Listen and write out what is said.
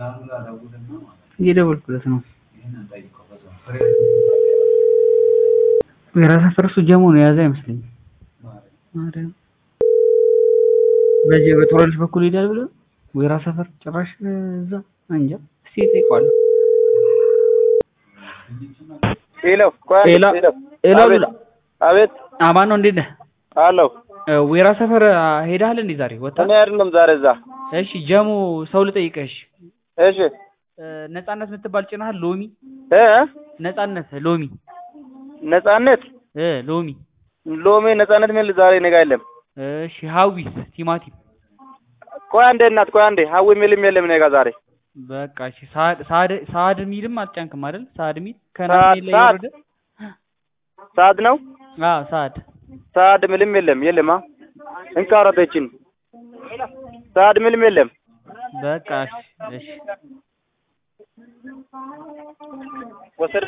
እየደወልኩለት ነው። የራስ ፈረሱ ጀሞ ነው የያዘ አይመስለኝም። ማርያም በዚህ በጦረልሽ በኩል ይሄዳል ብሎ ወይራ ሰፈር ጭራሽ እዛ እንጃ። እስኪ እጠይቀዋለሁ። ሄሎ ቆይ ሄሎ ሄሎ ሄሎ አቤት ሉላ አቤት አማን ነው እንዴት ነህ? አለሁ ወይራ ሰፈር ሄዳል እንዴ ዛሬ ወጣ? እኔ አይደለም ዛሬ እዛ እሺ ጀሞ ሰው ልጠይቅህ። እሺ እሺ ነጻነት የምትባል ጭናሃል? ሎሚ እ ነጻነት ሎሚ ነጻነት እ ሎሚ ሎሚ ነጻነት የሚል ዛሬ እኔ ጋር የለም እሺ ሀዊስ ቲማቲም ቆይ አንዴ እናት ቆይ አንዴ ሀዊ የሚልም የለም እኔ ጋር ዛሬ በቃ እሺ ሳድ ሳድ ሳድ ሚልም አልጫንክም አይደል? ሳድ ሚል ሳድ- ከናትኔ ላይ ሳድ? የወረደ ሰዓት ነው አዎ ሳድ ሰዓት ምልም የለም የለማ እንካረተችን ሰዓት ምልም የለም በቃ እሺ እሺ ወሰድ